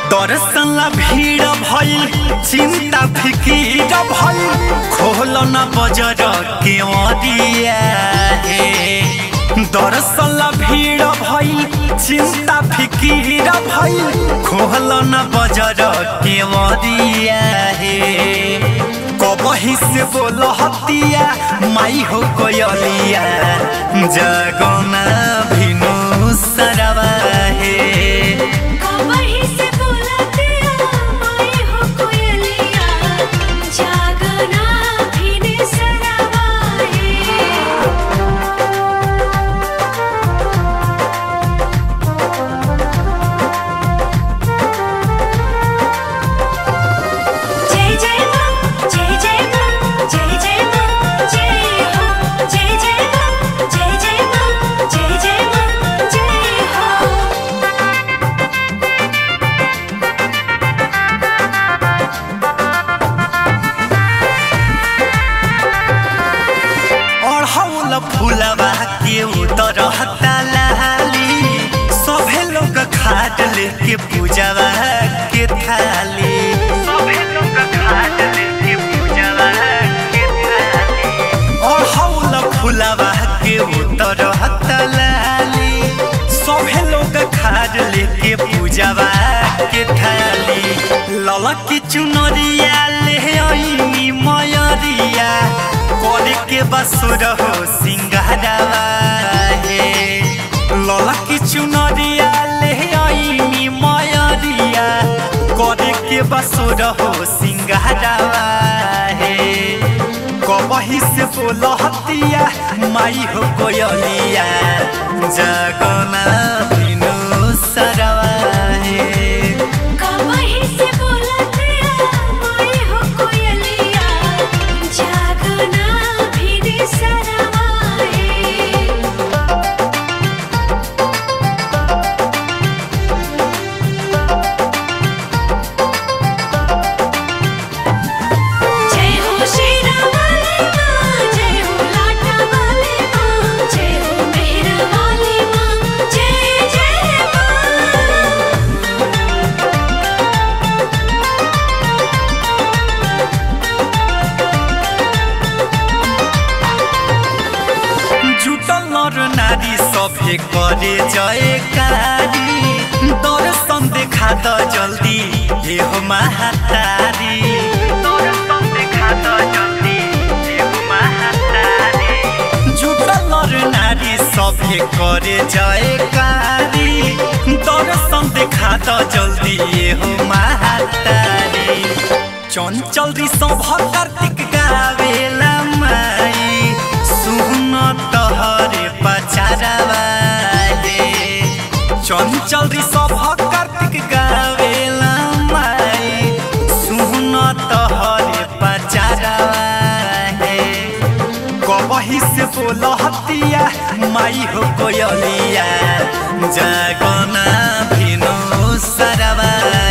दर्शन भीड़ भइल चिंता फिकीर भइल खोल न बजर के अरिया हे दर्शन भीड़ भइल चिंता फिकीर भइल खोल न बजर के अरिया हे कबही से बोल हतिया माई हो कोयलिया जगना भिनु सरवा हे कबही से बोलते आई हो कोयलिया जागना भिने सरवाए जय जय मां जय जय मां जय जय मां जय हो जय जय मां जय जय मां जय जय मां जय हो अढ़ौल फुलवा के उतर लाली सभे लोग खाट लेके पूजवा के थाली सभे लोग खाट लेके पूजवा के थाली अढ़ौल फुलवा के उतर लाली सभे लोग खाट लेके पूजवा के थाली ललकी चुनरिया ले आईनी मयरिया करे के बसुर हो सिंगारवा हे ललकी चुनरिया ले आईनी मयरिया करे के बसुर हो सिंगारवा हे कबही से बोल हतिया माई हो कोयलिया जगना बिनु सरवा हे कबही से बोलते आई हो कोयलिया जागना भिने सरवाए जय हो शेरा वाली मां जय हो लाटा वाली मां जय हो मेहर वाली मां जय जय मां जुटल नर नारी सभे करे जयकारी दर्शन देखा त जल्दी हे हो महातारी दर्शन देखा त जल्दी हे हो महातारी जुटल नर नारी सभे करे जयकारी दर्शन देखा त जल्दी हे हो महातारी चंचल ऋषभ कार्तिक गावेला माई सुन तहरे पचारवा हे चंचल ऋषभ कार्तिक गावेला माई सुन तहरे पचारवा हे कबही से बोल हतिया माई हो कोयलिया जगना भिनु सरवा